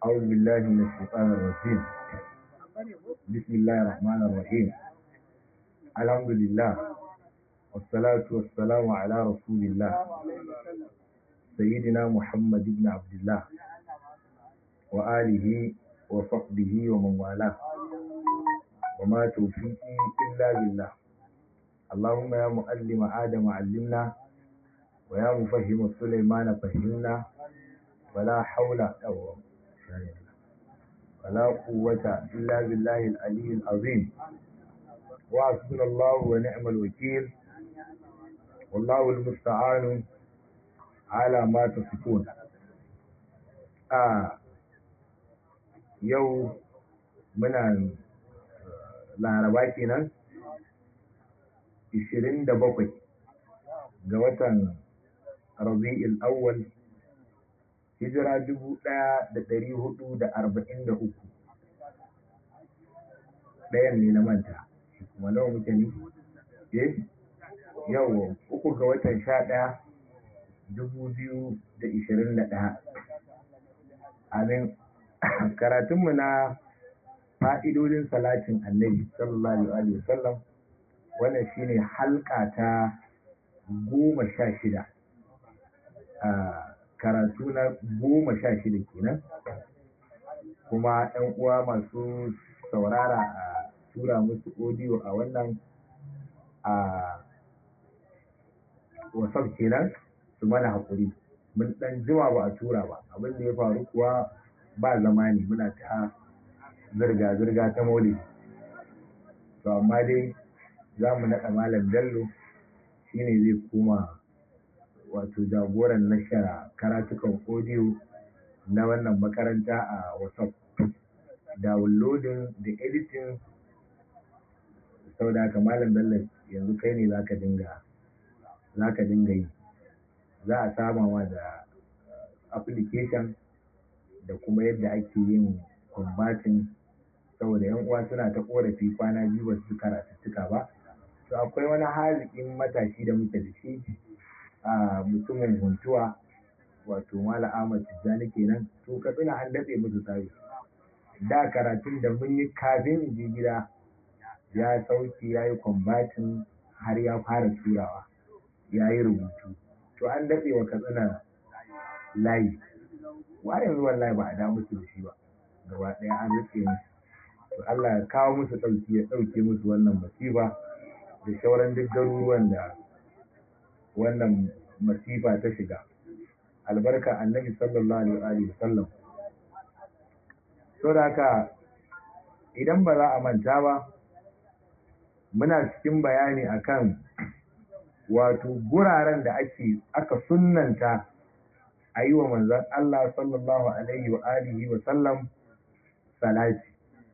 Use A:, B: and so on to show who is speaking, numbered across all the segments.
A: أعوذ بالله من الشيطان الرجيم بسم الله الرحمن الرحيم الحمد لله والصلاة والسلام على رسول الله سيدنا محمد بن عبد الله وآله وصحبه ومن والاه وما توفيقي إلا بالله اللهم يا معلم آدم علمنا ويا مفهم سليمان فهمنا ولا حول ولا قوة إلا بالله العلي العظيم وحسبنا الله ونعم الوكيل والله المستعان على ما تصفون آه yau muna laraba kenan 27 ga watan rabi'il awwal hijira 1443 ɗayan ne na manta kuma nawa muke ne eh yau uku ga watan 11 2021 amin karatunmu na fa'idodin salatin annabi sallallahu alaihi wasallam wannan shine halka ta goma sha shida a karatu na goma sha shida kenan kuma ‘yan uwa masu saurara a tura musu audio a wannan a wasaf kenan su mana haƙuri mun ɗan jima ba a tura ba abin da ya faru kuwa ba zamani muna ta zirga-zirga ta maulidi to amma dai za mu naɗa malam bello shine zai koma wato jagoran nashara karatukan audio na wannan makaranta a whatsapp downloading da editing sau da haka malam bello yanzu kai ne zaka dinga zaka dinga yi za a sama wa da application da kuma yadda ake yin kumbatin saboda yan uwa suna ta korafi kwana biyu ba su karatuttuka ba to akwai wani haziƙin matashi da muke da shi a mutumin huntuwa wato mala ahmad tijjani kenan to katsina an daɗe musu tsari da karatun da mun yi kafin in je gida ya sauke ya yi kwambatin har ya fara turawa ya yi rubutu to an daɗe wa katsina layi wa yanzu wallahi ba a da musu da shi ba gaba ɗaya an rike musu to Allah ya kawo musu ɗauki ya ɗauke musu wannan masifa da sauran duk garuruwan da wannan masifa ta shiga albarka annabi sallallahu alaihi wa sallam to da haka idan ba za a manta ba muna cikin bayani akan wato guraren da ake aka sunnanta a yi wa manzan Allah sallallahu Alaihi wa alihi wa sallam salati.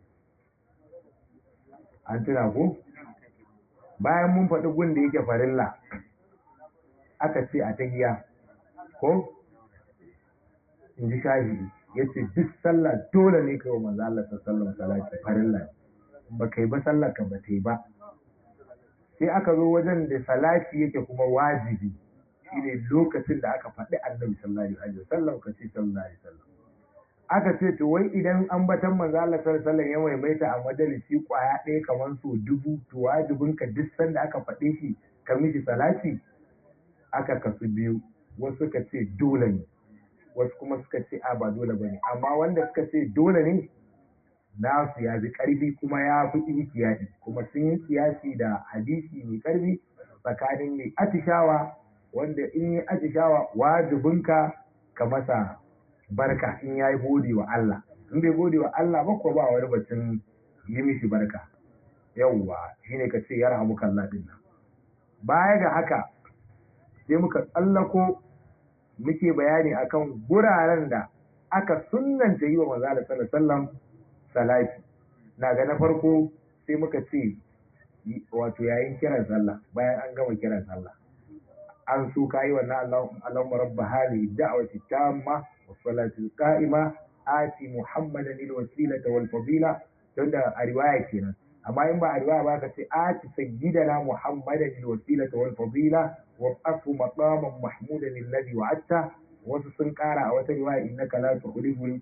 A: An tuna ku? Bayan mun faɗi gun da yake farilla, aka ce a tahiya, ko? In ji shafi, ya ce duk sallah dole ne kai wa manzan Allah sallallahu salati farilla. Ba kai ba sallah ka ba ta yi ba. Sai aka zo wajen da salati yake kuma wajibi. shine lokacin da aka faɗi annabi sallallahu alaihi wasallam ka ce sallallahu alaihi wasallam aka ce to wai idan an batan manzo Allah sallallahu alaihi ya maimaita a majalisi kwaya ɗaya kamar so dubu to wajibin ka duk sanda aka faɗe shi ka miji salati aka kasu biyu wasu suka ce dole ne wasu kuma suka ce a ba dole bane amma wanda suka ce dole ne nasu ya bi ƙarfi kuma ya fi ihtiyadi kuma sun yi kiyasi da hadisi mai ƙarfi tsakanin mai atishawa wanda in yi atishawa wajibinka ka masa barka in ya yi gode wa Allah in bai gode wa Allah ba ko ba wani batun yi mishi barka yawwa shine ka ce ya rahamu kalla din nan baya ga haka sai muka tsallako muke bayani akan guraren da aka sunnanta yi wa manzo Allah sallallahu alaihi wasallam salati na ga na farko sai muka ce wato yayin kiran sallah bayan an gama kiran sallah an so ka yi wannan Allahumma rabba hali da'wati tamma was salati qa'ima ati muhammadan lil wasilata wal fadila don da a riwaya kenan amma in ba a riwaya ba ka ce ati sayyidana muhammadan lil wasilata wal fadila wa afu maqaman mahmudan alladhi wa'atta wasu sun kara a wata riwaya innaka la tukhlifu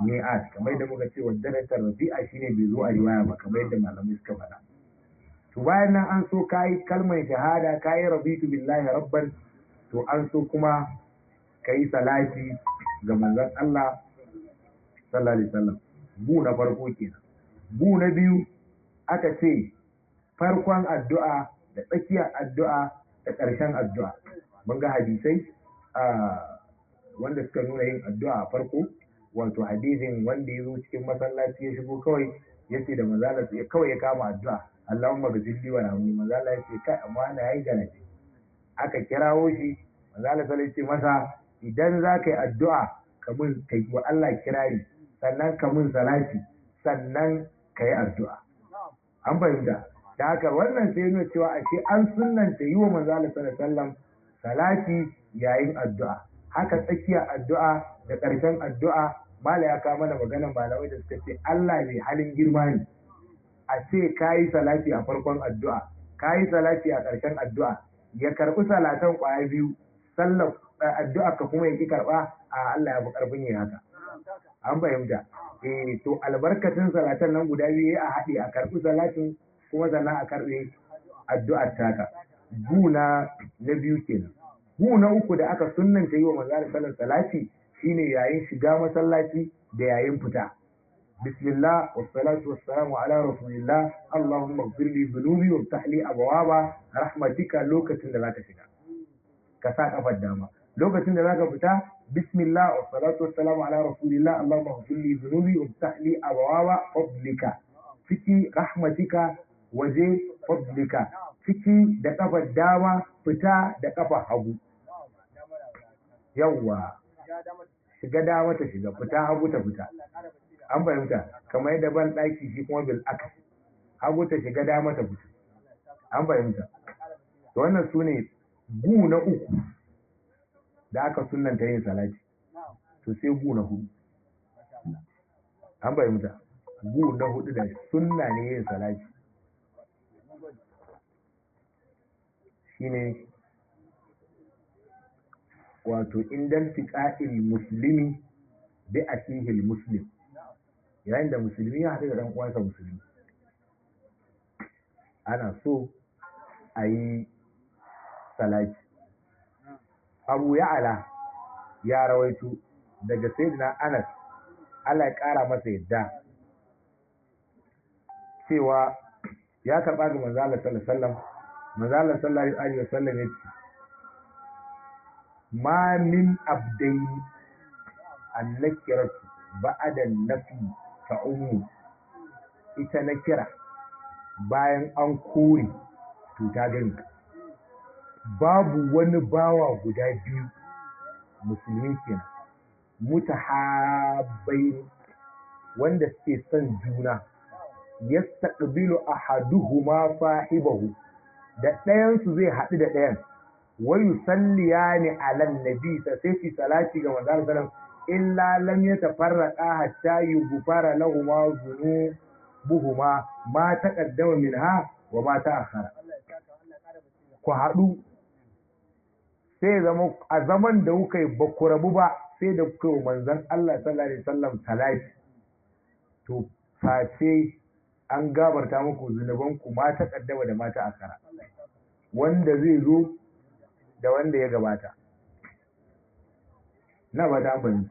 A: mi'at kamar yadda muka ce wadda rafi'a shine bai zo a riwaya ba kamar yadda malamai suka faɗa to bayan nan an so kayi kalmar shahada kayi rabitu billahi rabban to an so kuma kayi salati ga manzon Allah sallallahu alaihi wasallam bu na farko kenan bu na biyu aka ce farkon addu'a da tsakiyar addu'a da ƙarshen addu'a mun ga hadisai wanda suka nuna yin addu'a a farko wato hadisin wanda ya zo cikin masallaci ya shigo kawai ya ce da manzala ya kawai ya kama addu'a Allahumma gazilli wa rahmi manzala ya ce kai amma na yayi garaje aka kirawo shi manzala sai ce masa idan za ka yi addu'a ka mun ka yi wa Allah kirari sannan ka mun salati sannan ka yi addu'a an fahimta da haka wannan sai nuna cewa ashe an sunnanta yi wa manzala sallallahu alaihi wasallam salati yayin addu'a haka tsakiyar addu'a da ƙarshen addu'a mala ya kawo mana maganar malamai da suka ce Allah ne halin girma ne a ce ka yi salati a farkon addu'a ka yi salati a ƙarshen addu'a ya karɓi salatan ƙwaya biyu sallar addu'a ka kuma ya ƙi karɓa a Allah ya fi ƙarfin yin haka an fahimta eh to albarkacin salatan nan guda biyu a haɗe a karɓi salatin kuma sannan a karɓe addu'ar taka guna na biyu kenan gu na uku da aka sunnanta yi wa manzo sallar salati shine yayin shiga masallaci da yayin fita bismillah wassalatu wassalamu ala rasulillah allahumma ighfir li dhunubi waftah li abwaba rahmatika lokacin da zaka shiga ka sa kafar dama lokacin da zaka fita bismillah wassalatu wassalamu ala rasulillah allahumma ighfir li dhunubi waftah li abwaba fadlika ciki rahmatika waje fadlika ciki da kafar dama fita da kafar hagu yawwa shiga dama ta shiga fita hagu ta fita an fahimta kamar yadda ban ɗaki shi kuma bil aks hagu ta shiga dama ta fita an fahimta to wannan su ne gu na uku da aka sunanta yin salati to sai gu na hudu an fahimta gu na hudu da sunna ne yin salati shine wato indan tiƙa'il musulmi bi asihil muslim yayin da musulmi ya haɗu da ɗan uwansa musulmi ana so a yi salati abu ya'ala ya rawaito daga sayyidina anas Allah ya ƙara masa yadda cewa ya karɓa ga manzo Allah sallallahu alaihi wasallam manzo Allah sallallahu alaihi wasallam ya ce ma min abdaini annakiratu ba'da nafi ta ummu ita na kira bayan an kore to ta gani babu wani bawa guda biyu musulmi kenan mutahabbai wanda suke son juna yastaqbilu ahaduhuma sahibahu da ɗayansu zai haɗu da ɗayan wayu salliyani ala nabi sai fi salati ga manzon sallam illa lam yatafarraqa hatta yughfara lahumu dhunubuhuma ma taqaddama minha wa ma ta'akhkhara ku haɗu sai zama a zaman da kuka yi ba ku rabu ba sai da kuka yi manzon Allah sallallahu alaihi wasallam salati to face an gabarta muku zunubanku ma taqaddama da ma ta'akhkhara wanda zai zo da wanda ya gabata na ba ta bani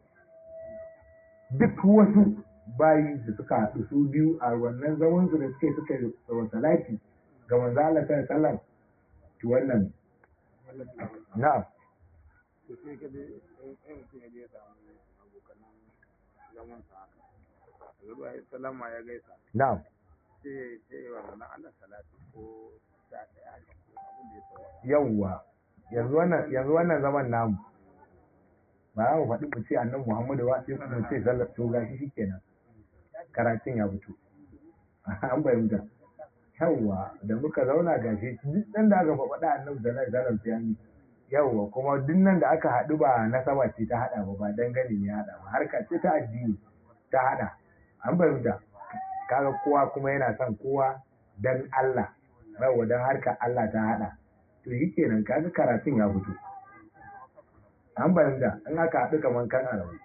A: duk wasu bayi da suka haɗu su biyu a wannan zaman su da suke suka yi tsawon salati ga manzo Allah sallallahu alaihi wasallam to wannan na'am
B: to sai ka je in mutum ya je ya samu abokanan zaman sa haka zuwa ya salama ya gaisa
A: na'am
B: sai sai wa manzon Allah salati ko sha ɗaya haka ko abin da ya tsawo
A: yawwa yanzu wannan yanzu wannan zaman namu ba za mu faɗi mu ce annabi Muhammadu ba sai mu ce sallar to gashi shikenan karatun ya fito an fahimta yawwa da muka zauna gashi duk dan da aka faɗa annabi sallallahu alaihi wasallam sai an yi yawwa kuma duk nan da aka haɗu ba nasaba ce ta haɗa ba ba dangane ne ya haɗa ba harka ce ta addini ta haɗa an fahimta kaga kowa kuma yana son kowa dan Allah yawwa dan harka Allah ta haɗa to yi kenan kaga karatun ya fito an fahimta in aka haɗu kaman kan arabu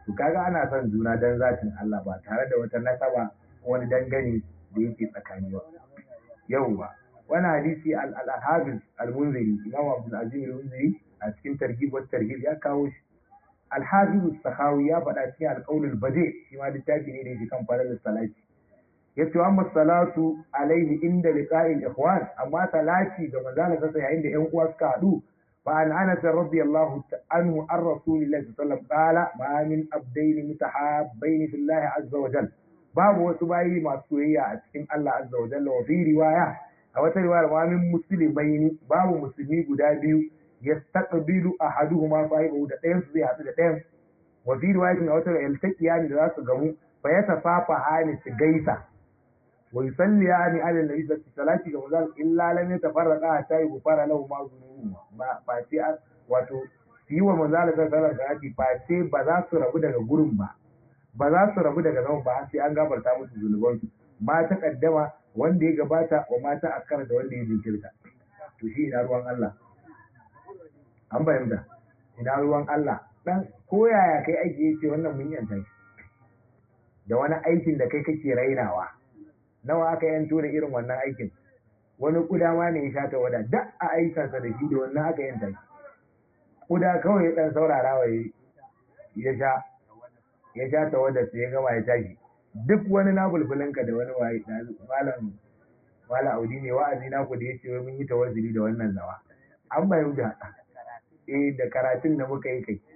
A: to kaga ana son juna dan zatin Allah ba tare da wata nasaba ko wani dangane da yake tsakani ba yauwa wani hadisi al-hafiz al-munziri imam abdul azim al-munziri a cikin targhib wa tarhib ya kawo shi al-hafiz as-sakhawi ya faɗa cikin al-qawl al-badi shi ma littafi ne da yake kan falal salati yace amma salatu alaihi inda liqa'il ikhwan amma salati ga manzala sassa yayin da ƴan uwa suka haɗu fa an anas radiyallahu anhu an rasulillahi sallallahu alaihi wasallam qala ma min abdaini mutahabbaini fillahi azza wa jalla babu wasu bayi masu soyayya a cikin Allah azza wa jalla wa fi riwaya a wata riwaya ma min muslimaini babu musulmi guda biyu yastaqbilu ahaduhuma sahibahu da ɗayan su zai haɗu da ɗayan wa fi riwayatin a wata yaltaqiyani da za su gamu fa yatafafa hani su gaisa wa yusalliyani ala nabi sallallahu ga manzon illa lam yatafarraqa hatta yughfara lahu ma dhunubuhuma ba fa sai wato yi wa manzon sallallahu alaihi fa sai ba za su rabu daga gurin ba ba za su rabu daga nan ba sai an gafarta musu zunubansu ma ta kaddama wanda ya gabata wa mata akara da wanda ya jinkirta to shi ina ruwan Allah an bayyana ina ruwan Allah dan koyaya kai aiki yace wannan mun yanta shi da wani aikin da kai kake rainawa nawa aka yanto da irin wannan aikin wani kuda ma ne ya sha ta wada duk a aikansa da shi da wannan aka yanta shi kuda kawai ya dan saurara wa ya sha ya sha ta wadda sai ya gama ya tashi duk wani na bulbulinka da wani waye malam malam audi ne wa'azi na ku da ya ce mun yi tawazzuli da wannan zawa an bayu da eh da karatun da muka yi kai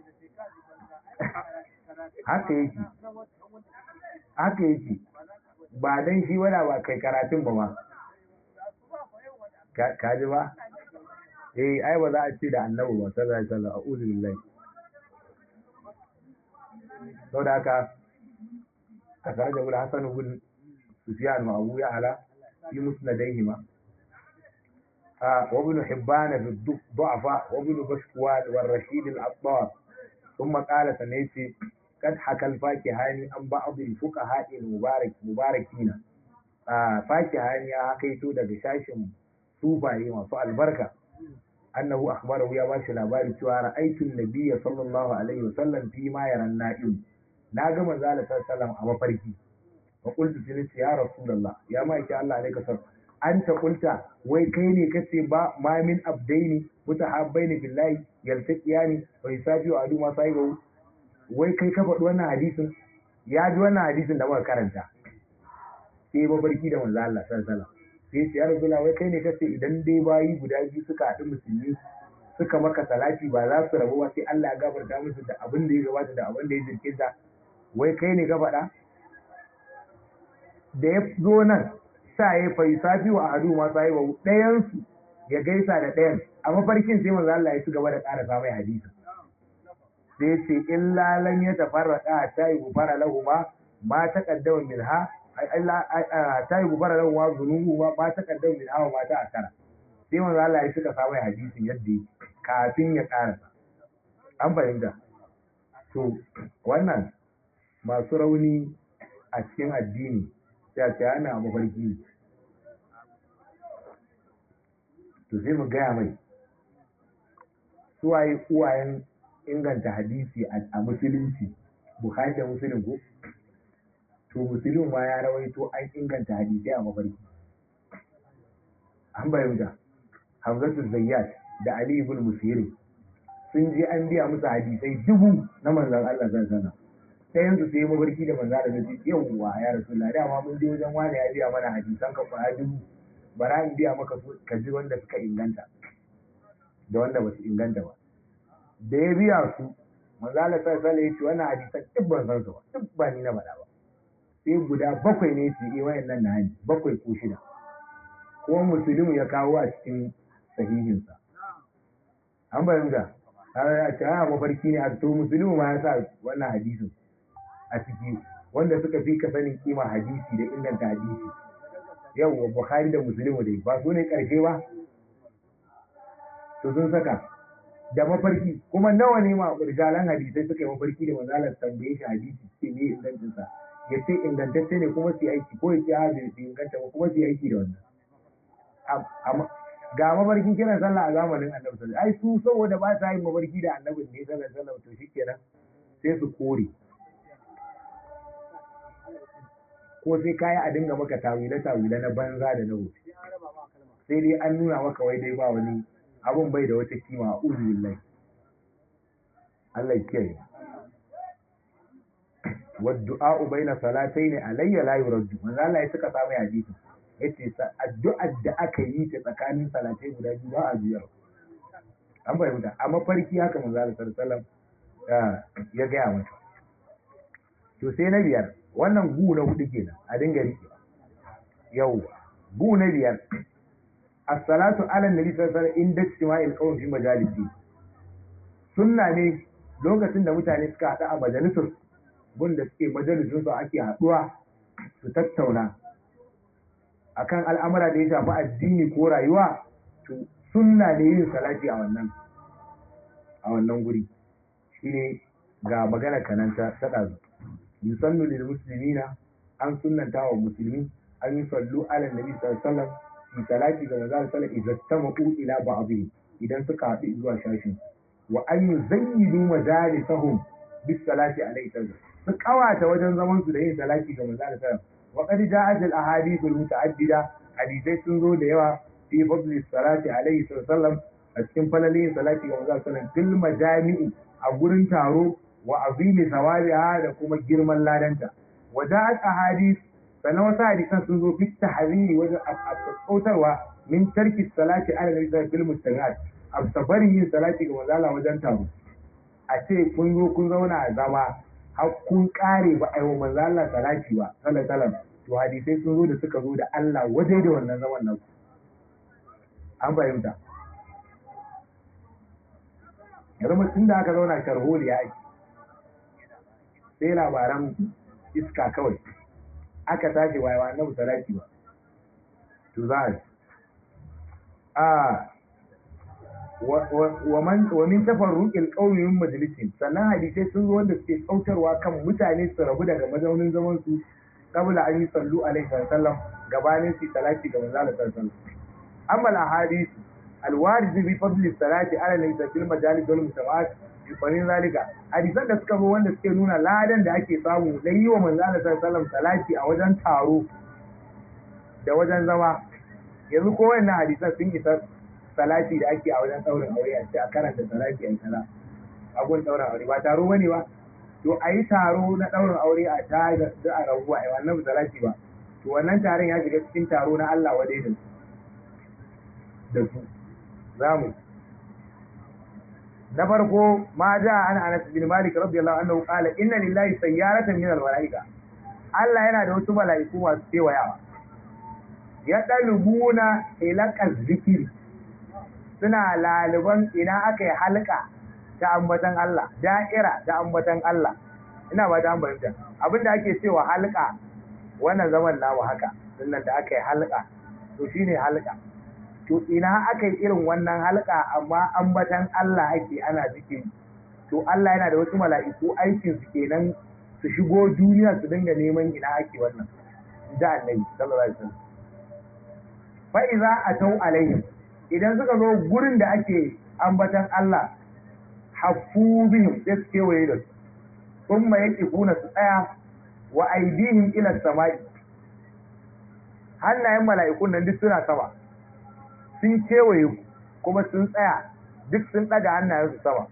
A: haka yake haka yake ba dan shi wada ba kai karatun ba ma ka ji ba eh ai ba za a ce da annabi ba sallallahu alaihi wasallam a'udhu billahi sau da haka a tare da wula hassan bin sufiyan wa abu ya'ala fi musnadaihi ma وابن حبان في الضعفاء وابن بشكوان والرشيد العطار ثم قال سنيتي قد حكى الفاكهاني عن بعض الفقهاء المبارك مباركين فاكهاني يا حكيتو daga shashin sufaye masu albarka annahu akhbarahu ya bashi labari cewa ra'aytu an-nabiyya sallallahu alaihi wasallam fi ma yaran na'im na ga manzo Allah sallallahu a mafarki wa qultu tilisi ya rasulullah ya ma yake Allah alaika sar anta qulta wai kai ne kace ba ma min abdaini mutahabbaini billahi yaltaqiyani wa yusafiu adu ma sahibu wai kai ka faɗi wannan hadisin ya ji wannan hadisin da muka karanta sai mafarki da manzo Allah sallallahu alaihi sai ya rasulullah wai kai ne kace idan dai bayi guda biyu suka haɗu musulmi suka maka salati ba za su rabu ba sai Allah ya gafarta musu da abin da ya gabata da abin da ya jirkinta wai kai ne ka faɗa da ya zo nan sa ya fai safi wa adu ma sai ba ɗayan su ya gaisa da ɗayan a mafarkin sai manzo Allah ya ci gaba da ƙara sa mai hadisi sai ce illa lam ya tafarraqa ta yi gufara lahu ma ma taqaddama minha ta yi gufara lahu ma zunubu ma ma taqaddama minha wa ma ta akara sai manzo Allah ya cika sa mai hadisin yadda yake kafin ya ƙarasa an fahimta to wannan masu rauni a cikin addini sai ce ana mafarki to sai mu gaya mai suwaye uwayen inganta hadisi a musulunci bukhari da musulun ko to musulun ma ya rawaito an inganta hadisai a mafarki an bayyana hamzatu zayyat da ali ibn musirin sun je an biya musu hadisai dubu na manzon Allah sallallahu alaihi sai yanzu sai mabarki da manzo da nabi yawwa ya rasulullah dama mun je wajen wani ya biya mana hadisan ka kwaya dubu bara in biya maka su ka ji wanda suka inganta da wanda ba su inganta ba da ya biya su manzo Allah sallallahu alaihi ya ce wannan hadisan duk ban san su ba duk ba ni na faɗa ba sai guda bakwai ne su yi wayannan na hani bakwai ko shida kuma musulmi ya kawo a cikin sahihinsa an bayyana a ce a mafarki ne a to musulmi ma ya sa wannan hadisin a ciki wanda suka fi ka sanin kima hadisi da inganta hadisi yau wa bukhari da musulmi dai ba su ne karshe ba to sun saka da mafarki kuma nawa ne ma rijalan hadisai suka yi mafarki da manzalar tambaye shi hadisi ce ne ingancin sa ya ce ingantacce ne kuma su yi aiki ko ya ce a bai inganta ba kuma su yi aiki da wannan ga mafarkin kiran sallah a zamanin annabi sallallahu ai su saboda ba sa yin mafarki da annabi ne sallallahu alaihi wasallam to shikenan sai su kore ko sai kayi a dinga maka tawile tawile na banza da na wuce sai dai an nuna maka wai dai ba wani abun bai da wata kima a uzubillahi Allah ya kiyaye والدعاء بين صلاتين علي لا يرد manzo Allah ya suka samu hadisi yace addu'ar da aka yi ta tsakanin salatai guda biyu ba a biyar an bayyana a mafarki haka manzo Allah sallallahu alaihi ya gaya mata to sai na biyar wannan gu na hudu kenan a dinga rike yau gu na biyar as-salatu ala nabi sallallahu alaihi wasallam inda istima'il qawm fi majalisi sunna ne lokacin da mutane suka haɗu a majalisar gunda suke majalisun su ake haɗuwa su tattauna akan al'amura da ya shafi addini ko rayuwa to sunna ne yin salati a wannan a wannan guri shine ga magana kanan ta ɗazu yusannu lil muslimina an sunnanta wa musulmi an yi sallu ala nabi sallallahu alaihi wasallam fi salati ga manzo sallallahu alaihi wasallam idan ila ba'dhi idan suka haɗu zuwa shashin wa an yuzayyidu majalisahum bis salati alaihi sallam su kawata wajen zaman su da yin salati ga manzo sallallahu alaihi wasallam wa qad ja'at al ahadith al muta'addida hadisai sun zo da yawa fi fadli salati alaihi sallam a cikin falalin salati ga manzo sallallahu alaihi wasallam fil majami'i a gurin taro wa azimi sawabiha da kuma girman ladanta wa ja'at ahadith sannan wasu hadisan sun zo fi tahriri wajen tsautarwa min tarki salati ala nabi sallallahu alaihi wasallam a sabarin yin salati ga manzo Allah wajen taro a ce kun zo kun zauna a zama har kun kare ba aiwa manzo Allah salati ba sallallahu alaihi to hadisai sun zo da suka zo da Allah waje da wannan zaman nan an fahimta yanzu mutum da aka zauna sharholi ya ake sai labaran iska kawai aka tashi wayewa annabi salati ba to za a wa min tafarruqil qawmi min majlisin sannan hadisai sun zo wanda suke tsautarwa kan mutane su rabu daga mazaunin zaman su kabla an yi sallu alaihi sallam gabanin su salati ga manzo Allah sallallahu alaihi wasallam amma al ahadith al warid bi fadli salati ala nabi fil majalis wal mutawat bi farin zalika hadisan da suka zo wanda suke nuna ladan da ake samu dan yi wa manzo Allah sallallahu alaihi wasallam salati a wajen taro da wajen zama yanzu ko wannan hadisan sun isa salati da ake a wajen ɗaurin aure a ce a karanta salati a kaza a gun ɗaurin aure ba taro bane ba to a yi taro na ɗaurin aure a ta da a rabuwa a wannan salati ba to wannan taron ya shiga cikin taro na Allah wadai da su da su za mu na farko ma ja an Anas bin Malik radiyallahu anhu qala inna lillahi sayyaratan min al-malaika Allah yana da wasu mala'iku masu kewayawa ya dalubuna ilaqaz zikiri suna laliban ina aka yi halka ta ambatan Allah da'ira ta ambatan Allah ina ba ta ambata abinda ake cewa halka wannan zaman namu haka sannan da aka yi halka to shine halka to ina aka yi irin wannan halka amma ambatan Allah ake ana zikiri to Allah yana da wasu mala'iku aikin su kenan su shigo duniya su dinga neman ina ake wannan da annabi sallallahu alaihi wasallam fa iza atau alaihim idan suka zo gurin da ake ambatan Allah hafu bihim sai su kewaye da su sun ma yake kuna su tsaya wa aidihim ila sama'i hannayen mala'ikun nan duk suna sama sun kewaye kuma sun tsaya duk sun ɗaga hannayen su sama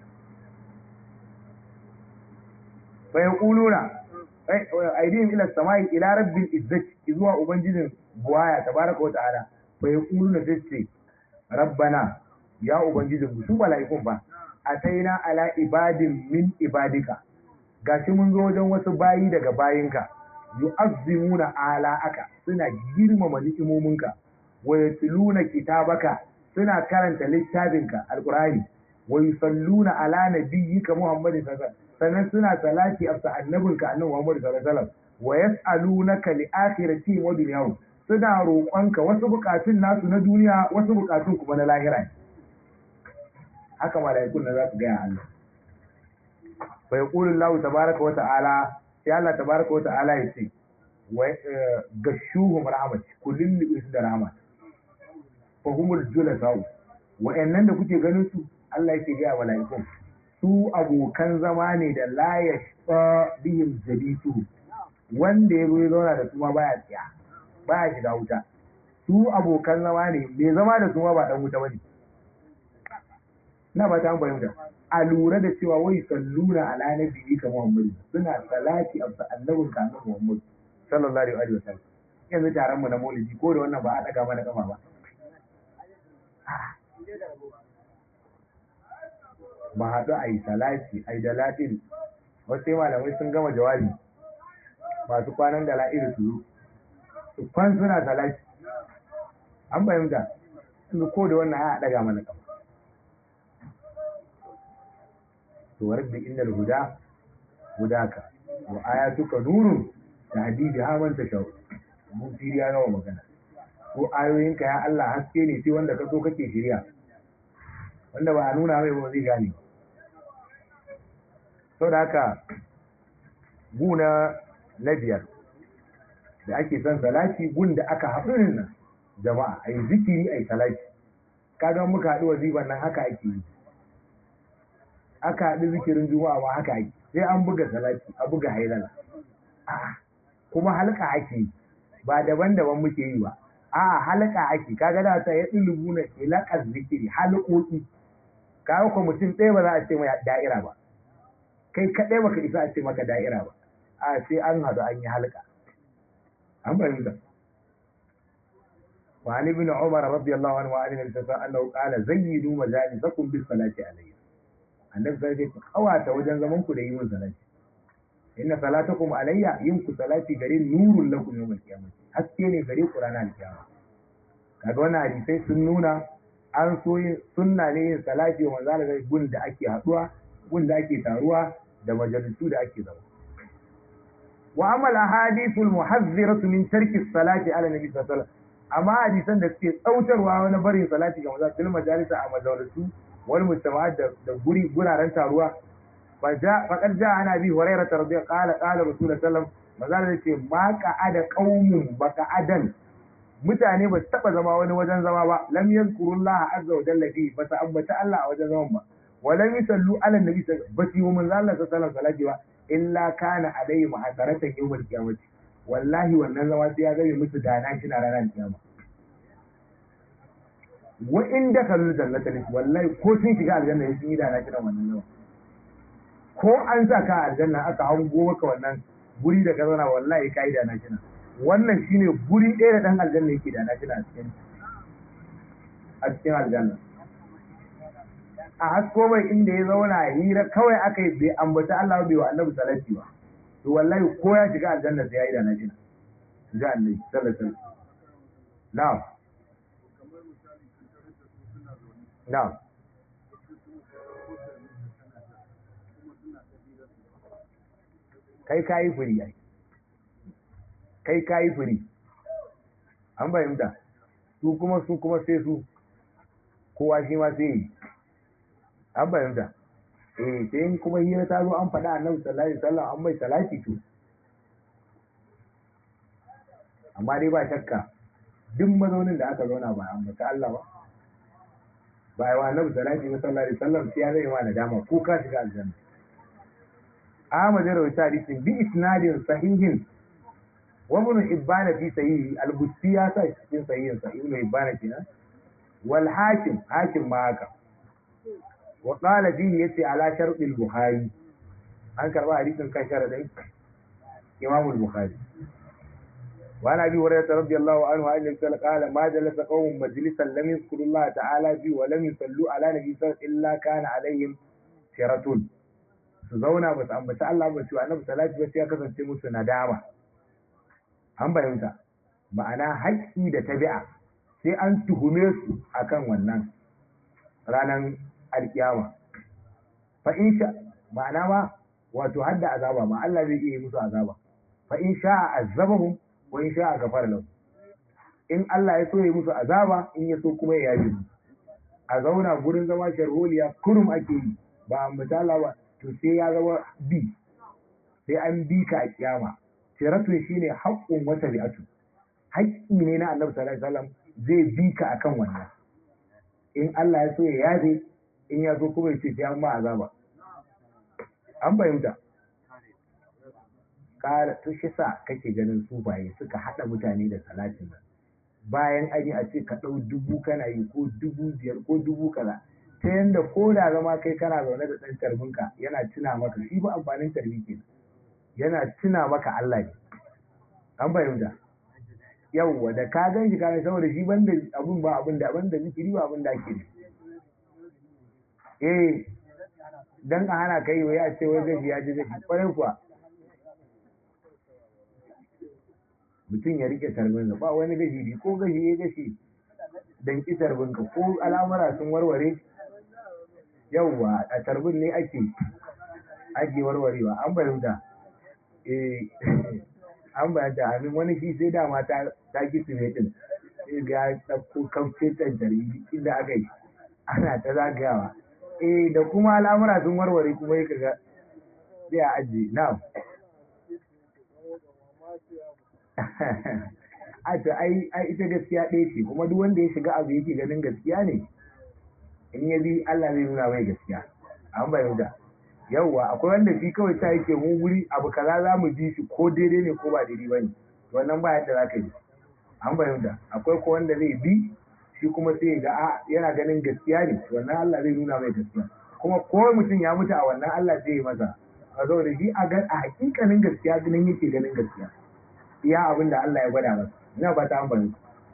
A: bayan ƙuluna aidihim ila sama'i ila rabbil izzati zuwa ubangijin buwaya tabaraka wa ta'ala bayan ƙuluna sai ce rabbana ya ubangijin su mala'ikun ba ataina ala ibadin min ibadika gashi mun zo wajen wasu bayi daga bayinka yu'azzimuna ala aka suna girmama ni'imominka wa yatluna kitabaka suna karanta littafinka alqur'ani wa yusalluna ala nabiyyika muhammadin sallallahu sannan suna salati afsa annabinka annabi muhammad sallallahu alaihi wasallam wa yas'alunaka li akhirati wa dunyahum suna roƙonka wasu buƙatun nasu na duniya wasu buƙatun kuma na lahira ne haka mala'ikun na za su gaya Allah fa yaqulu Allah tabaaraka wa ta'ala sai Allah tabaaraka wa ta'ala ya ce wa gashuhum rahmat kullin li da rahmat fa humul julasau wa'annan da kuke ganin su Allah yake gaya mala'ikun su abokan zama ne da la yashqa bihim jabisu wanda ya zo ya zauna da su ma baya tsiya baya shiga wuta su abokan zama ne mai zama da su ma ba dan wuta bane na ba ta fahimta a lura da cewa wai salluna ala nabi ka Muhammad suna salati a annabin ka annabi Muhammad sallallahu alaihi wa sallam yanzu taron mu na maulidi ko da wannan ba a daga mana kafa ba ba haɗu a yi salati a yi da latin wasu malamai sun gama jawabi masu kwanan da la'iri su zo su kwan suna salati an fahimta su ko da wannan ya daga mana kafa to warda innal huda hudaka wa ayatuka nurun da hadidi ha man tashau mun firiya nawa magana ko ayoyinka ya Allah haske ne sai wanda ka so kake shirya wanda ba a nuna mai ba zai gane sau da haka guna na biyar da ake son salati gun da aka haɗurin nan jama'a a yi zikiri a yi salati kaga muka haɗu waziban nan haka ake yi aka haɗu zikirin juma'a ma haka ake sai an buga salati a buga hailala kuma halka ake yi ba daban-daban muke yi ba a halka ake kaga da ta ya ɗulubu na ilaƙar zikiri halƙoƙi kaga ko mutum ɗaya ba za a ce mai da'ira ba kai kaɗai baka isa a ce maka da'ira ba a sai an haɗu an yi halka an fahimta وعن ابن عمر رضي الله عنه وعن النبي صلى الله عليه وسلم انه قال زينوا مجالسكم بالصلاه عليه annabi sai ce kawata wajen zaman ku da yi mun salati inna salatakum alayya yin ku salati gare nurul lakum yawmal qiyamah haske ne gare ku ranar kiyama kaga wannan hadisai sun nuna an so yin sunna ne yin salati wa manzo Allah gun da ake haduwa gun da ake taruwa da majalisu da ake zama wa amal ahadithul muhazziratu min tarki salati ala nabi sallallahu alaihi wasallam amma hadisan da suke tsautarwa wani barin salati ga manzo fil majalisa a majalisu wani mujtama da guri guraren taruwa faqad ja ana bi hurairah radiyallahu qala qala rasul sallam maza da ce ma qa'ada qaumun ba qa'adan mutane ba su taba zama wani wajen zama ba lam yazkurullaha azza wa jalla fi ba ta ambata Allah a wajen zaman ba wa lam yusallu ala nabi ba su yi manzo Allah sallallahu alaihi ba illa kana alaihi ma'asaratan yawmal qiyamati wallahi wannan zama sai ya zame musu dana shi na ranar kiyama wa in da kallu jannata ne wallahi ko sun shiga aljanna ya sun yi dana kiran wannan yawa ko an sa ka aljanna aka hango maka wannan guri da ka zauna wallahi ka yi dana kina wannan shine guri ɗaya da ɗan aljanna yake dana kina a cikin a cikin aljanna a hasko mai inda ya zauna hira kawai aka yi bai ambata Allah bai wa annabi salati ba to wallahi ko ya shiga aljanna sai ya yi dana kina ji annabi sallallahu alaihi wasallam na'am Na'am. Kai kayi furi ai. Kai kayi furi. An fahimta. Su kuma su kuma sai su. Kowa shi ma sai yi. An fahimta. Eh sai in kuma hira ta zo an faɗa annabi sallallahu alaihi wasallam an mai salati to. Amma dai ba shakka duk mazaunin da aka zauna ba an bata Allah ba. ba wa annabi sallallahu alaihi wasallam sai ya zai ma nadama ko ka shiga aljanna Ahmad ya rawaita hadisin bi isnadin sahihin wa ibn Ibban fi sahihi al-Busti ya sa cikin sahihin sa ibn Ibban kenan wal hakim hakim ma haka wa qala fihi yace ala shart al-Bukhari an karba hadisin kan sharadin Imam al-Bukhari وعن ابي هريره رضي الله عنه عن النبي قال ما جلس قوم مجلسا لم يذكروا الله تعالى فيه ولم يصلوا على نبي صلى الله عليه وسلم الا كان عليهم شرة su zauna ba su ambaci Allah ba cewa annabi salati ba sai ya kasance musu nadama an fahimta ma'ana haƙƙi da tabi'a sai an tuhume su akan wannan ranar alkiyama fa in sha ma'ana ma wato hadda azaba ma Allah zai iya yi musu azaba fa in sha azabahum wa in sha gafara lahu in Allah ya so ya musu azaba in ya so kuma ya yaji a zauna gurin zama sharholiya kurum ake yi ba ambata Allah ba to sai ya zama bi sai an bi ka a kiyama siratun shine haƙƙun wata bi'atu haƙƙi ne na Annabi sallallahu alaihi wasallam zai bi ka akan wannan in Allah ya so ya yaje in ya so kuma ya ce sai an ma azaba an fahimta ƙara to shi sa kake ganin sufaye suka haɗa mutane da salatin nan bayan an yi a ce ka ɗau dubu kana yi ko dubu biyar ko dubu kaza ta yanda ko da zama kai kana zaune da ɗan tarbinka yana tuna maka shi ba amfanin tarbi ke yana tuna maka Allah ne an fahimta yawwa da ka gan shi kana saboda shi banda abun ba abun da banda zikiri ba abun da ake ne eh dan a hana kai wai a ce wai gashi ya ji gashi kwarai kuwa mutum ya rike tarbinsa ba wani gashi bi ko gashi ya gashi dan ki tarbinka ko al'amura sun warware yawwa a tarbin ne ake ake warwarewa an fahimta eh an fahimta amin wani shi sai dama ta ta kisu ne din sai ga ɗauko kamfe can tarbi inda aka yi ana ta zagayawa eh da kuma al'amura sun warware kuma ya kaga sai a ajiye na'am a to ai ai ita gaskiya ɗaya ce kuma duk wanda ya shiga abu yake ganin gaskiya ne in ya bi Allah zai nuna mai gaskiya an bayyana yauwa akwai wanda shi kawai ta yake mu wuri abu kaza za mu ji shi ko daidai ne ko ba daidai ba ne wannan ba yadda za ka yi an bayyana akwai ko wanda zai bi shi kuma sai ga a yana ganin gaskiya ne wannan Allah zai nuna mai gaskiya kuma ko mutum ya mutu a wannan Allah zai yi masa a saboda shi a a hakikanin gaskiya ganin yake ganin gaskiya iya abin da Allah ya gwada masa ina ba ta amfani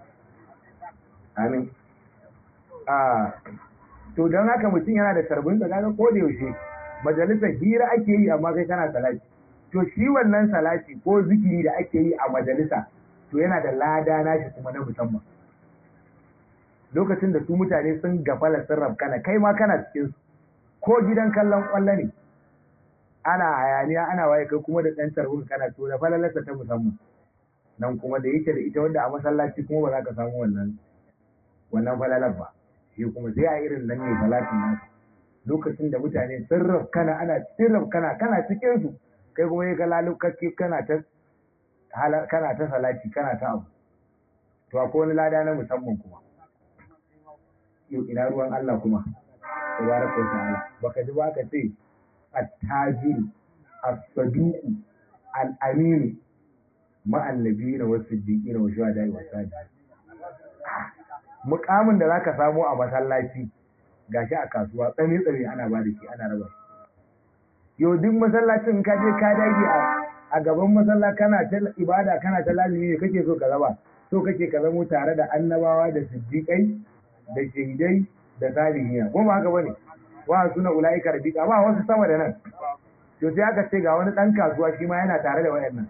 A: amin a to don haka mutum yana da tarbin da kaga ko da yaushe majalisar hira ake yi amma kai kana salati to shi wannan salati ko zikiri da ake yi a majalisa to yana da lada nashi kuma na musamman lokacin da su mutane sun gafala sun rabkana kai ma kana cikin su ko gidan kallon kwallo ne ana hayaniya ana waye kai kuma da ɗan tarbin kana to da falalarsa ta musamman nan kuma da yake da ita wanda a masallaci kuma ba za ka samu wannan wannan falalar ba shi kuma sai a irin nan ne salatin nasu lokacin da mutane sun rafkana ana cikin rafkana kana cikin su kai kuma yi kalalu kake kana ta kana ta salati kana ta abu to akwai wani lada na musamman kuma yau ina ruwan Allah kuma tabaraka wa ta'ala baka ji ba ka ce at-tajiru as-saduqu al-aminu ma'an nabiyina wasu siddiqina wa shuhada'i wa salihin mukamin da zaka samu a masallaci gashi a kasuwa tsami tsami ana ba da shi ana raba yau duk masallacin ka je ka dage a a gaban masalla kana ta ibada kana ta lazimi ne kake so ka zama so kake ka zamo tare da annabawa da siddiqai da shahidai da salihina ko ba haka bane wa suna ulaika rabiqa ba wasu sama da nan to sai aka ce ga wani dan kasuwa shi ma yana tare da wayannan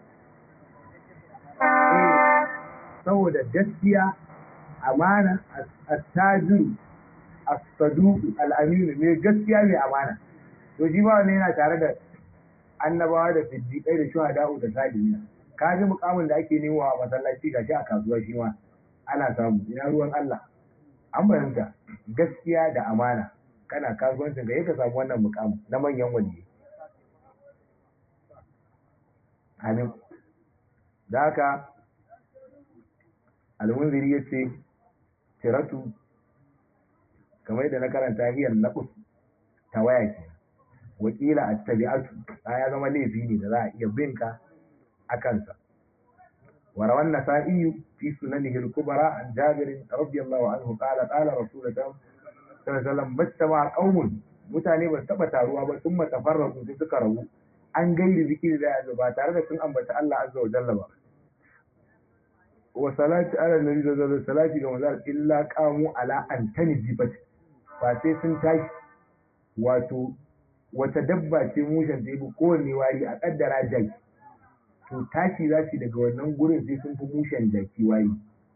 A: saboda gaskiya amana attajiru as-saduq al-amin ne gaskiya ne amana to shi ba wani yana tare da annabawa da siddiqai da shuhada'u da salihin ka ji mukamin da ake nemo a masallaci gashi a kasuwa shi ma ana samu ina ruwan Allah an bayyana gaskiya da amana kana kasuwancin ka ka samu wannan mukamin na manyan waliyi amin da haka almunziri ya ce tiratu kamar yadda na karanta hiyar naƙus ta waya ke wakila a tabi'atu ta ya zama laifi ne da za a iya binka a kansa warawan nasa'iyu fi sunanihi al-kubra an jabir radiyallahu anhu qala qala rasulullahi sallallahu alaihi wasallam mastama qaumun mutane ba taba taruwa ba sun matafarraku sai suka rabu an gairi zikiri da ba tare da sun ambata Allah azza wa jalla ba wa salati ala nabi da salati ga manzal illa qamu ala antani jibat ba sai sun tashi wato wata dabba ce mushen ta yi kowanne wari a kaddara jaki to tashi za su daga wannan gurin sai sun fi mushen jaki wari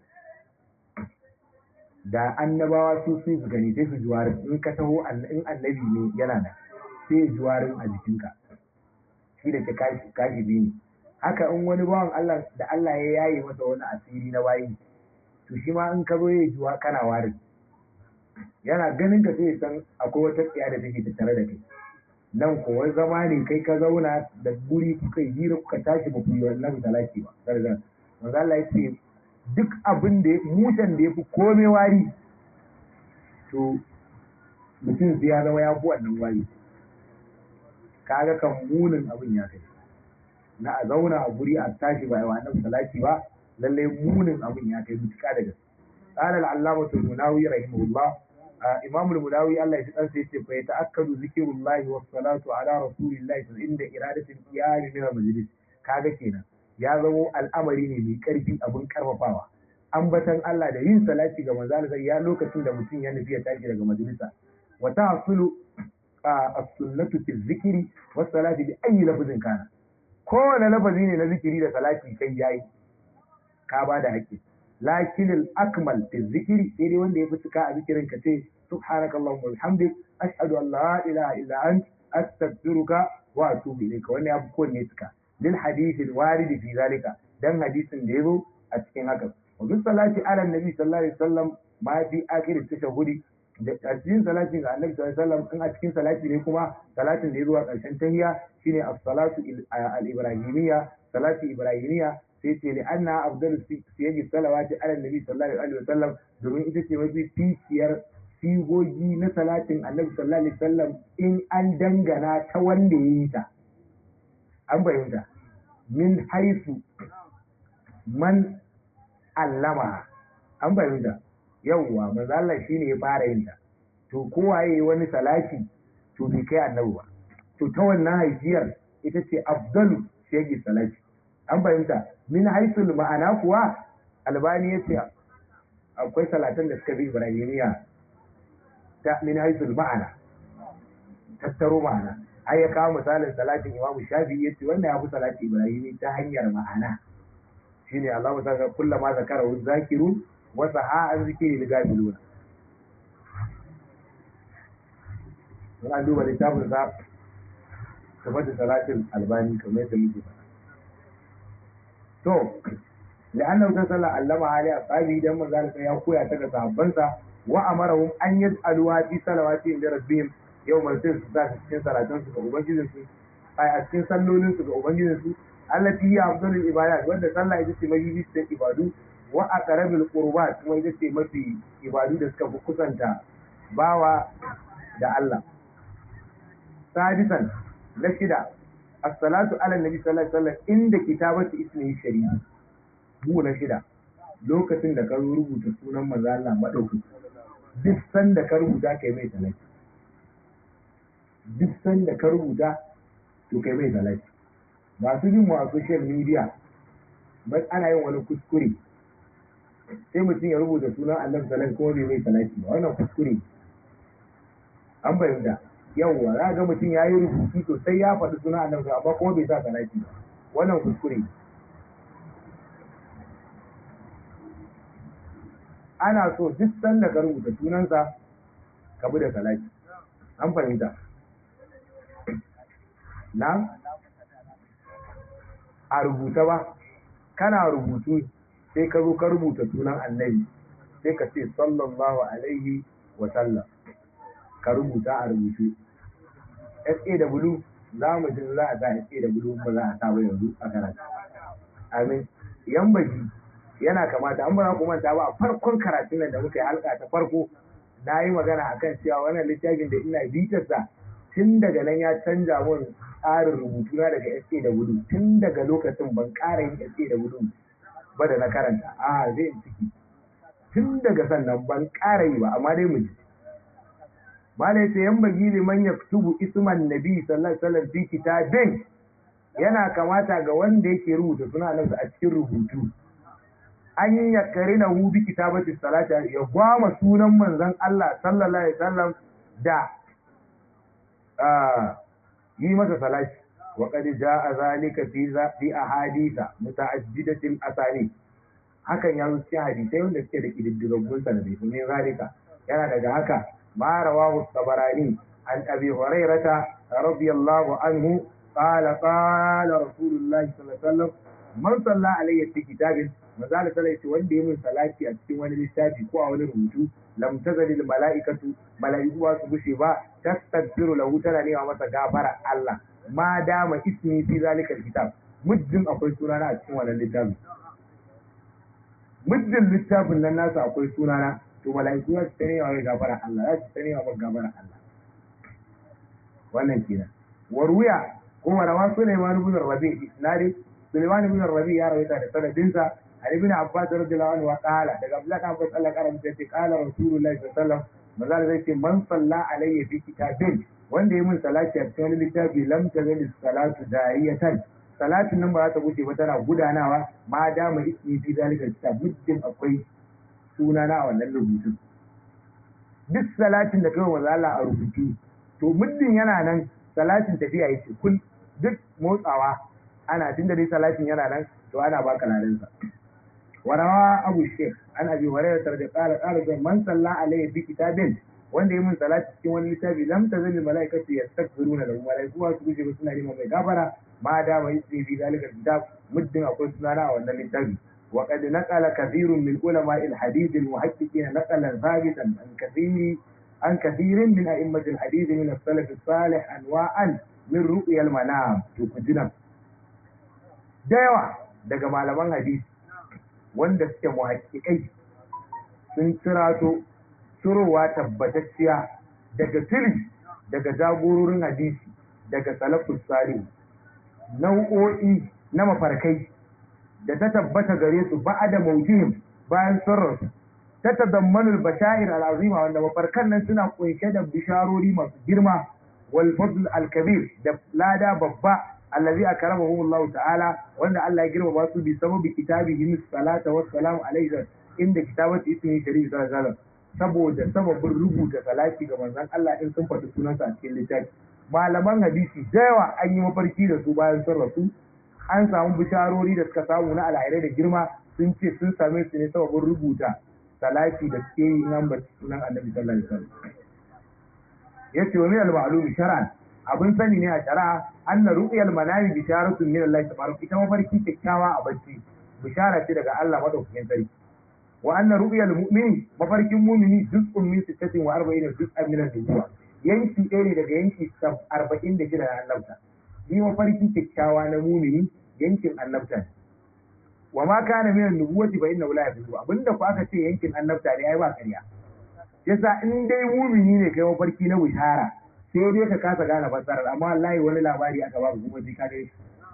A: da annabawa su su gani sai su juwarin in ka taho in annabi ne yana da sai juwarin a jikinka shi da ta kashi biyu ne haka in wani bawan Allah da Allah ya yaye masa wani asiri na bayi to shi ma in ka zo ya juwa kana warin yana ganin ka sai san akwai wata tsiya da take tattare da kai nan ko wani zama ne kai ka zauna da guri kuka yi hira kuka tashi ba ku yi wannan talaki ba sarjan manzo Allah ya ce duk abin da mushen da ya fi komai wari to mutum sai ya zama ya fi wannan wari kaga kan munin abin ya kai na a zauna a guri a tashi ba wa annabi salati ba lalle munin abin ya kai mutuka da gaske قال العلامة المناوي رحمه الله إمام المناوي الله يسأل سيتي فيتأكد ذكر الله والصلاة على رسول الله عند إرادة القيام من المجلس kaga kenan ya zamo al'amari ne mai karfi abin karfafawa ambatan Allah da yin salati ga manzo Allah ya lokacin da mutum ya nufi ya tashi daga majalisa wa tahsulu as-sunnatu fi dhikri was salati bi ayi lafzin kana kowane lafazi ne na zikiri da salati kai yayi ka ba da haƙƙi lakin al-akmal fi dhikri sai dai wanda ya fi cika a zikirin ka ce subhanakallahumma wa bihamdik ashhadu an la ilaha illa ant astaghfiruka wa atubu ilayka wannan ya fi kowanne cika lil hadith al-warid fi zalika dan hadisin da yazo a cikin haka wa bi salati ala nabi sallallahu alaihi wasallam ma fi akhir tashahhudi da cikin salati ga annabi sallallahu alaihi wasallam in a cikin salati ne kuma salatin da yazo a ƙarshen tahiyya shine as-salatu al-ibrahimiyya salati ibrahimiyya sai ce li anna afdalu siyagi salawati ala nabi sallallahu alaihi wasallam domin ita ce mafi ficiyar sigogi na salatin annabi sallallahu alaihi wasallam in an dangana ta wanda ya yi ta an fahimta min haisu man allama an fahimta yawwa manzo Allah shine ya fara yin ta to kowa yayi wani salati to bai kai annabi ba to ta wannan haifiyar ita ce afdalu shege salati an fahimta min haisul ma'ana kuwa albani ya ce akwai salatan da suka bi ibrahimiya ta min haisul ma'ana tattaro ma'ana ai ya kawo misalin salatin imam shafi ya ce wannan ya fi salati ibrahimi ta hanyar ma'ana shine Allah ta ga kullama zakara wa zakiru wa saha an zikiri li gafiluna Muna duba littafin sa kamar da salatin albani kamar yadda muke faɗa to la'annahu sallallahu allama ali ashabi dan manzo ya koya ta ga sahabbansa wa amarahum an yaj'aluha fi salawati inda rabbihim yau sai su sa cikin salatan su ga ubangijin su ai a cikin sallolin su ga ubangijin su allati hiya afdalul ibadat wanda sallah ita ce mafi cikin ibadu wa aqrabul qurbat kuma ita ce mafi ibadu da suka fi kusanta bawa da Allah sadisan na shida as-salatu ala nabi sallallahu alaihi wasallam inda kitabati ismihi shari'a mu na shida lokacin da ka rubuta sunan manzo Allah madauki duk sanda ka rubuta kai mai salati duk sanda ka rubuta to kai mai salati masu jin mu a social media bai ana yin wani kuskure sai mutum ya rubuta sunan Allah sallallahu kuma bai mai salati ba wannan kuskure an bayyana yawwa za ga mutum ya yi rubutu sosai ya faɗi sunan Allah amma kuma bai sa salati ba wannan kuskure ana so duk sanda ka rubuta sunansa ka bi da salati an fahimta na a rubuta ba kana rubutu sai ka zo ka rubuta sunan annabi sai ka ce sallallahu alaihi wa sallam ka rubuta a rubutu SAW za mu ji za a sa SAW ba za a sa ba yanzu a karatu amin yan baki yana kamata an bara kuma ta ba a farkon karatun nan da muka yi halka ta farko na yi magana akan cewa wannan littafin da ina bitarsa tun daga nan ya canja mun tsarin rubutu na daga SA da gudu tun daga lokacin ban ƙara yin SA da gudu ba da na karanta a zai ciki tun daga sannan ban ƙara yi ba amma dai mu ji malai sai yan bagi liman ya tubu isman nabi sallallahu alaihi wasallam fi kitabin yana kamata ga wanda yake rubuta suna nan a cikin rubutu an yi ya karina hu bi kitabati salati ya gwama sunan manzon Allah sallallahu alaihi wasallam da yi masa salati wa qad jaa zalika fi fi ahaditha muta'addidatil asani hakan ya zo cikin hadisai wanda suke da kididdigaggun sanadai kuma zalika yana daga haka ma rawahu tabarani an abi hurairata radiyallahu anhu qala qala rasulullahi sallallahu alaihi wasallam man salla alayya fi kitabin manzala sallallahu alaihi wanda ya min salati a cikin wani littafi ko a wani rubutu lam tazalil mala'ikatu mala'iku ba su gushe ba tastaghfiru lahu tana nema masa gafara Allah ma dama ismi fi zalika kitab muddin akwai sunana a cikin wannan littafi muddin littafin nan nasa akwai sunana to mala'iku za su ta nema mai gafara Allah za su ta nema mai gafara Allah wannan kenan warwiya ko rawa Sulaiman ibn Rabi isnadi Sulaiman ibn Rabi ya rawaita da sanadinsa Ali ibn Abbas radiyallahu anhu qala daga Abdullah ibn Abbas Allah karam ce qala Rasulullahi sallallahu alaihi wasallam manzo zai ce man salla alayya fi kitabin wanda ya min salati a cikin wani littafi lam tazali salatu dariyatan salatin nan ba za ta wuce ba tana gudanawa ma dama ismi fi zalika kitab muddin akwai suna na a wannan rubutun duk salatin da kai wa Allah a rubutu to muddin yana nan salatin tafiya yake kun duk motsawa ana tunda dai salatin yana nan to ana baka ladan sa warawa abu sheikh an abi hurairah da qala qala da man salla alayhi bi kitabin wanda yi mun salati cikin wani littafi lam tazil malaikatu yastakbiruna lahu malaiku su guje ba suna neman mai gafara ma da mai yi fi zalika kitab muddin akwai sunana a wannan littafi وقد نقل كثير من علماء الحديث المحققين نقلا ثابتا عن كثير عن كثير من أئمة الحديث من السلف الصالح أنواعا من رؤيا المنام تكجنا دايوا daga malaman hadisi wanda suke muhakkikai sun cirato cirowa tabbatacciya daga tiri daga jagororin hadisi daga salafus salih nau'o'i na mafarkai da ta tabbata gare su ba da mautihim bayan sun ta tazammanul bashair al'azima wanda mafarkan nan suna kunshe da bisharori masu girma wal fadl al kabir da lada babba allazi akramahu Allah ta'ala wanda Allah ya girma su bi sababi kitabihi salata wa salam alayhi inda kitabati ismi sharif sallallahu alaihi saboda sababin rubuta salati ga manzon Allah in sun faɗi sunansa a cikin littafi malaman hadisi da yawa an yi mafarki da su bayan sun rasu an samu bisharori da suka samu na alhairai da girma sun ce sun same su ne sababin rubuta salati da suke yi nan ba sunan annabi sallallahu alaihi wasallam yace wa min al-ma'lum shar'an abin sani ne a shari'a anna ru'yal manami bisharatun min Allah tabaraka ita mafarki kyakkyawa a bacci bishara ce daga Allah madaukakin sarki wa anna ru'yal mu'mini mafarkin mu'mini juz'un min 46 juz'an min al-nubuwa yanki ɗaya ne daga yanki 46 na annabta shi mafarki kyakkyawa na mumini yankin annabta wa ma kana minan nubuwati fa inna la yafidu abinda ku aka ce yankin annabta ne ai ba ƙarya yasa in dai mumini ne kai mafarki na bishara sai dai ka kasa gane fassarar amma wallahi wani labari aka baka kuma sai ka dai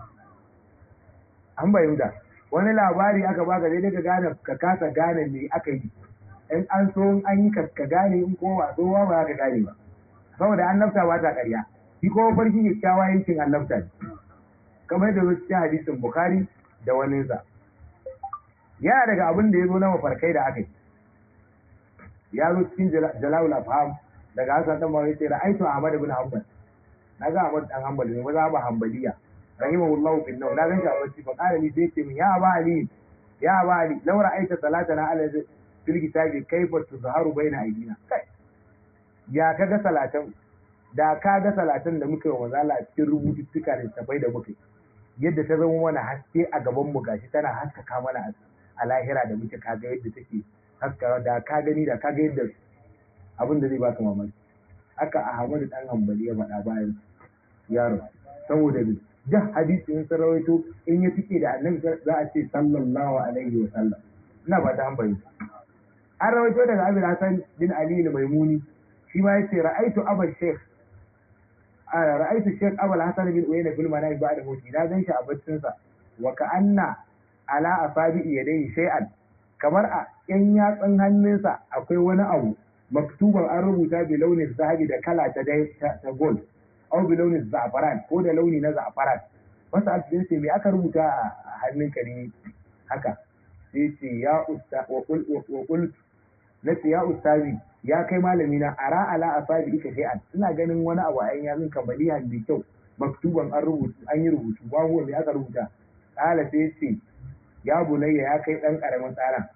A: an bayyana wani labari aka baka sai dai ka gane ka kasa gane me aka yi in an so an yi ka gane in ko ba so ba ka gane ba saboda annabta ba ta ƙarya shi kuma farki kyakkyawa yankin annabta ne kamar da wasu cikin hadisin bukhari da waninsa yana daga abin da ya zo na mafarkai da aka yi ya zo cikin jalawul afham daga hasan dan mawai sai ra'aytu ahmad ibn hanbal na ga ahmad dan hanbal ne maza ba hanbaliya rahimahullahu bin naw na gan shi a bacci fa qala li sai ce min ya ba ali ya ba ali law ra'aita salatana ala fil kitabi kayfa tuzharu baina aydina ya kaga salatan da ka ga salatan da muka yi wa a cikin rubututtuka da tafai da muka yadda ta zama mana haske a gaban mu gashi tana haskaka mana a lahira da muke kaga yadda take haskara da ka gani da ka ga yadda abin da zai baka mamaki haka Ahmadu dan Hanbali ya faɗa bayan yaro saboda duk hadisi in sun rawaito in ya tike da annabi za a ce sallallahu alaihi wa sallam ina ba ta hanbali an rawaito daga Abul Hasan bin Ali al-Maimuni shi ma yace ra'aitu Abul Sheikh ra'aitu Sheikh Abul Hasan bin Uyayna fil manami ba'da mauti na gan shi a baccin sa wa ka'anna ala asabi yadayhi shay'an kamar a yan yatsun hannunsa akwai wani abu maktuban an rubuta bi launin zahabi da kala ta ta gold aw bi launin za'faran ko da launi na za'faran wasu alfin sai me aka rubuta a hannunka ne haka sai ce ya usta wa qul wa qul nace ya ustazi ya kai malami na ara ala asabi ika shay'an ina ganin wani abu a yan yatsun kamaliyan da kyau maktuban an rubuta an yi rubutu ba huwa me aka rubuta kala sai ce ya bunayya ya kai dan karamin tsaran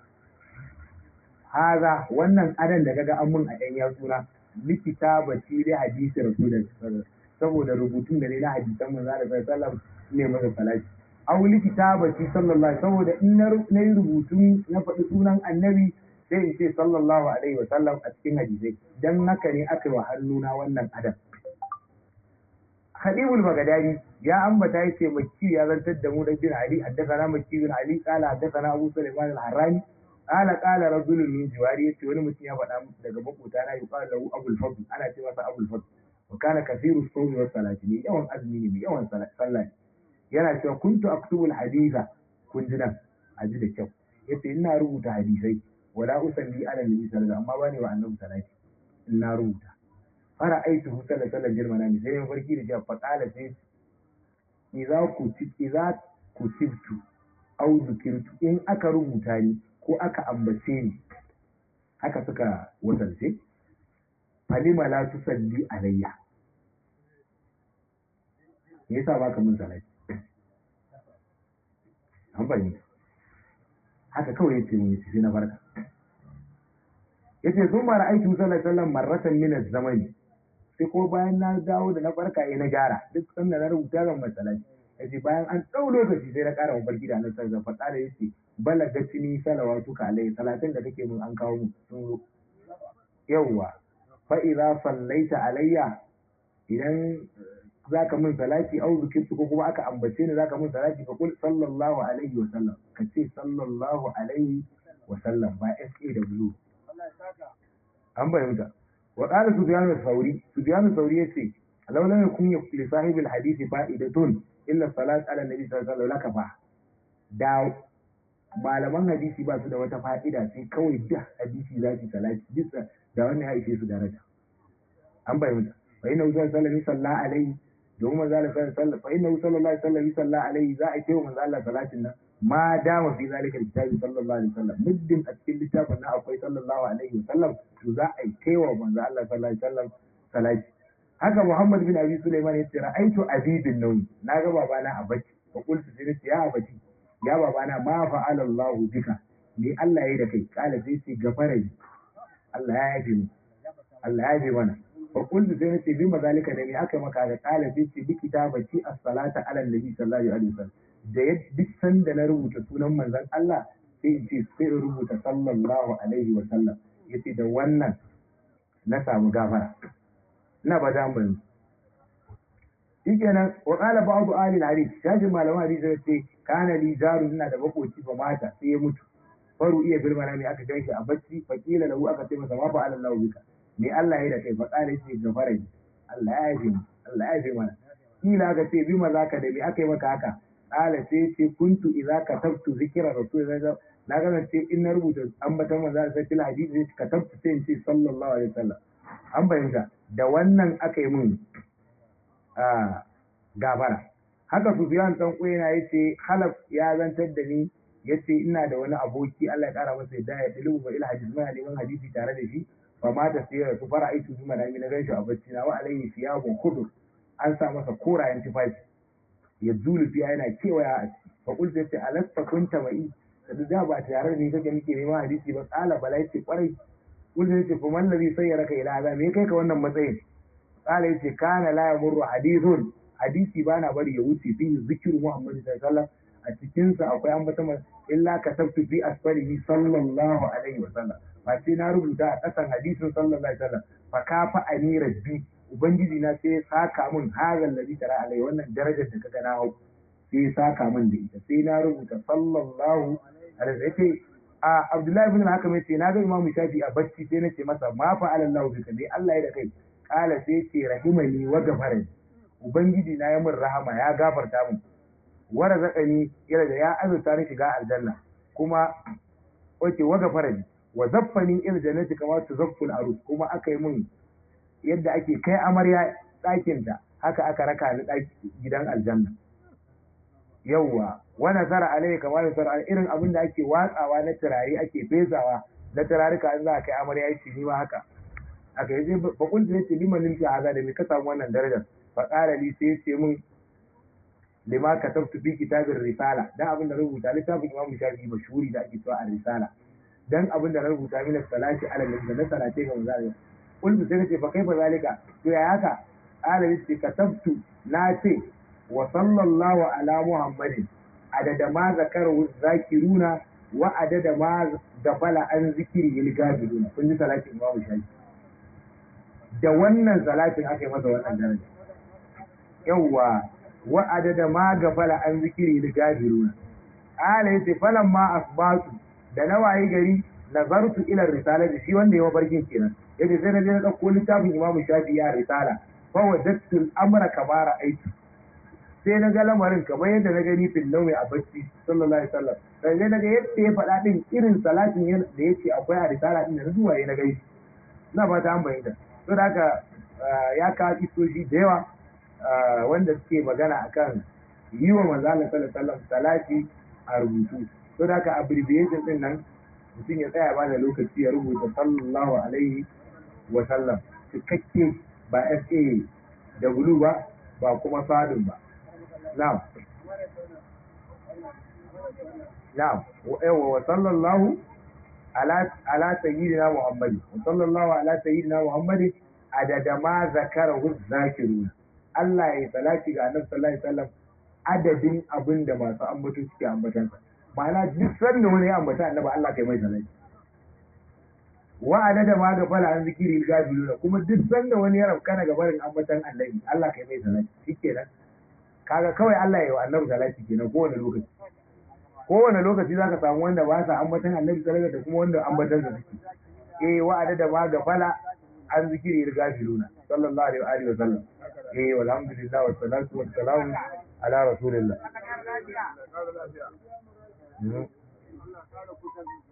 A: haza wannan adan da kaga an mun a ɗan yatsuna likita ba ci dai hadisi rasulullah saboda rubutun da ne na hadisan manzo da sallallahu ne masa salati aw likita ba ci sallallahu saboda in na yi rubutu na faɗi sunan annabi sai in ce sallallahu alaihi wa sallam a cikin hadisai dan haka ne aka yi wa hannuna wannan adan Khadibul Bagadari ya ambata yace Makki ya zantar da mu da bin Ali haddathana Makki bin Ali qala haddathana Abu Sulaiman al-Harrani qala qala rajulun min jiwari yace wani mutum ya faɗa daga makota na yuqalu lahu Abul Fadl ana ce masa Abul Fadl wa kana kathiru sawmi wa salati ne yawan azumi ne mai yawan sallah yana cewa kuntu aktubu al-haditha kun ji nan a ji da kyau yace ina rubuta hadisai wala usalli ala nabi sallallahu amma bani wa annabi salati ina rubuta fara aitu hu sallallahu alaihi wasallam sai ya farki da cewa faqala sai idza kuti idza kutibtu aw zikirtu in aka rubuta ni ko aka ambace ni haka suka wasance falima la tusalli alayya me yasa baka mun salati an fahimta haka kawai yace mun yace sai na farka yace sun mara aiki sallallahu alaihi wasallam marratan min az-zamani sai ko bayan na dawo da na farka eh na gyara duk sanda na rubuta zan masalati yace bayan an dau lokaci sai na ƙara mafarki da annabi sallallahu alaihi wasallam yace balagatini salawatuka alaihi salatin da kake mun an kawo mu sun zo yawwa fa idza sallaita alayya idan zaka min salati au zikirtu ko kuma aka ambace ni zaka min salati fa kul sallallahu alaihi wa sallam ka ce sallallahu alaihi wa sallam ba SAW an bayyana wa qala sufyan al-thawri sufyan al-thawri yace law lam yakun li sahibi al-hadith fa'idatun illa salat ala nabi sallallahu alaihi wa sallam da malaman hadisi ba su da wata fa'ida sai kawai duk hadisi za su salati duk da wannan ya ishe su daraja an bayyana fa inna sallallahu sallallahu alaihi domin manzo Allah sallallahu alaihi fa inna sallallahu alaihi sallallahu alaihi za a ce wa manzo Allah salatin nan ma dama fi zalika kitabi sallallahu alaihi wasallam muddin a cikin littafin nan akwai sallallahu alaihi wasallam to za a kai wa manzo Allah sallallahu alaihi wasallam salati haka Muhammad bin Abi Sulaiman ya ce ra'aitu abi bin nawi na ga babana a bacci fa qultu sai ya bacci ya babana ma fa'ala Allah bika me Allah yayi da kai kala sai ce gafara Allah ya yafe mu Allah ya yafe mana fa kullu sai nace bi mazalika da me aka maka da kala sai ce bi kitabati as-salata ala nabi sallallahu alaihi wasallam da ya duk sanda na rubuta sunan manzon Allah sai in ce sai in rubuta sallallahu alaihi wasallam yace da wannan na samu gafara ina ba da mun shikenan wa qala ba'du ahli al-hadith shajin malaman hadisi ya ce kana li jaru ina da makoci ba mata sai ya mutu faru iya bil manami aka ganshi a bacci fakila lahu aka ce masa ma fa Allah bika me Allah ya da kai fa kala yace gafara ni Allah ya yafe mu Allah ya yafe mana kila aka ce bi maza ka da me aka yi maka haka kala sai ce kuntu idza katabtu zikra rasulullah na ga ce in na rubuta ambatan manzo sai fil hadisi sai katabtu sai in ce sallallahu alaihi wasallam an bayyana da wannan aka yi mun a gafara haka Sufyan dan na yace halaf ya zantar da ni yace ina da wani aboki Allah ya kara masa yadda ya dilu ba ila hadisi mai neman hadisi tare da shi fa ma ta sai su fara aiki su mana na ganshi a bacci na wa alayhi siyabun khudur an sa masa korayen tufafi ya zulu fiya yana kewaya a ciki fa qul sai alasta kunta mai da da ba tare da ni kake nake neman hadisi ba kala bala yace kwarai qul sai ce kuma allazi sayyaraka ila hada me kai ka wannan matsayin kala yace kana la yamurru hadithun hadisi bana bari ya wuce fi zikru muhammad sallallahu alaihi wasallam a cikinsa akwai ambata illa ka tabtu fi asfalihi sallallahu alaihi wasallam ba sai na rubuta a ƙasan hadisin sallallahu alaihi wasallam fa kafa ani rabbi ubangiji na sai ya saka min hazal ladhi tara alai wannan darajar da kaga na hau sai ya saka min da ita sai na rubuta sallallahu alaihi wasallam a Abdullahi ibn al-Hakam yace na ga Imam Shafi a bacci sai nace masa ma fa alallahu bika ne Allah ya da kai kala sai yace rahimani wa gafarani ubangiji na ya min rahama ya gafarta min wara zaƙani yana da ya azurta ni shiga aljanna kuma wace waga farani wa zaffani ila jannati kama tu zafful arus kuma aka yi mun yadda ake kai amarya ɗakinta haka aka raka ni gidan aljanna yawwa wa nasara alai kama nasara irin abin da ake watsawa na turare ake fesawa na turarika in za a kai amarya yace ni ma haka aka yi ba kun ne ce liman limfi haza da me ka samu wannan darajar fa qala li sai ce mun lima katabtu fi kitabir risala dan abin da rubuta littafin Imam Shafi'i mashhuri da ake cewa ar-risala dan abin da rubuta min salati ala nabi da salate ga manzo kullu sai nace fa kaifa zalika to ya haka ala yace katabtu na ce wa sallallahu ala muhammadin adada ma zakaru zakiruna wa adada ma gafala an zikiri il gafiluna kun ji salatin Imam Shafi'i da wannan salatin aka yi masa wannan daraja yawwa wa adada ma gafala an zikiri da gafiruna ala yace falan ma asbatu da nawayi gari nazartu ila risala da shi wanda ya barkin kenan yace sai na je na dauko littafin Imam Shafi ya risala fa wajadtu al-amra kama ra'aytu sai na ga lamarin kamar yadda na gani fil nawi a bacci sallallahu alaihi wasallam sai na ga yadda ya faɗa din irin salatin da yake akwai a risala din da zuwa na gani ina fata an bayyana to da haka ya kawo kisoshi da yawa wanda suke magana akan yi wa manzo Allah sallallahu alaihi wasallam salati a rubutu to da haka abbreviation din nan mutum ya tsaya ba da lokaci ya rubuta sallallahu alaihi wa sallam cikakke ba SA da bulu ba ba kuma sadin ba na'am na'am wa wa sallallahu ala ala sayyidina muhammad wa sallallahu ala sayyidina muhammad adada ma zakarahu zakirun Allah ya salati ga annabi sallallahu alaihi wasallam adadin abin da masu ambato suke ambatansa ma'ana duk sanda wani ya ambata annabi Allah kai mai salati wa adada ma ga fala an zikiri gabiluna kuma duk sanda wani ya rabka daga barin ambatan annabi Allah kai mai salati shikenan kaga kawai Allah ya yi wa annabi salati kenan kowane lokaci kowane lokaci zaka samu wanda ba sa ambatan annabi sallallahu da kuma wanda ambatan sa suke eh wa adada ma ga fala an zikiri gabiluna sallallahu alaihi wa sallam eh walhamdulillah wa salatu wa salamu ala rasulillah
B: Allah ƙara lafiya. Allah ƙara kusanci.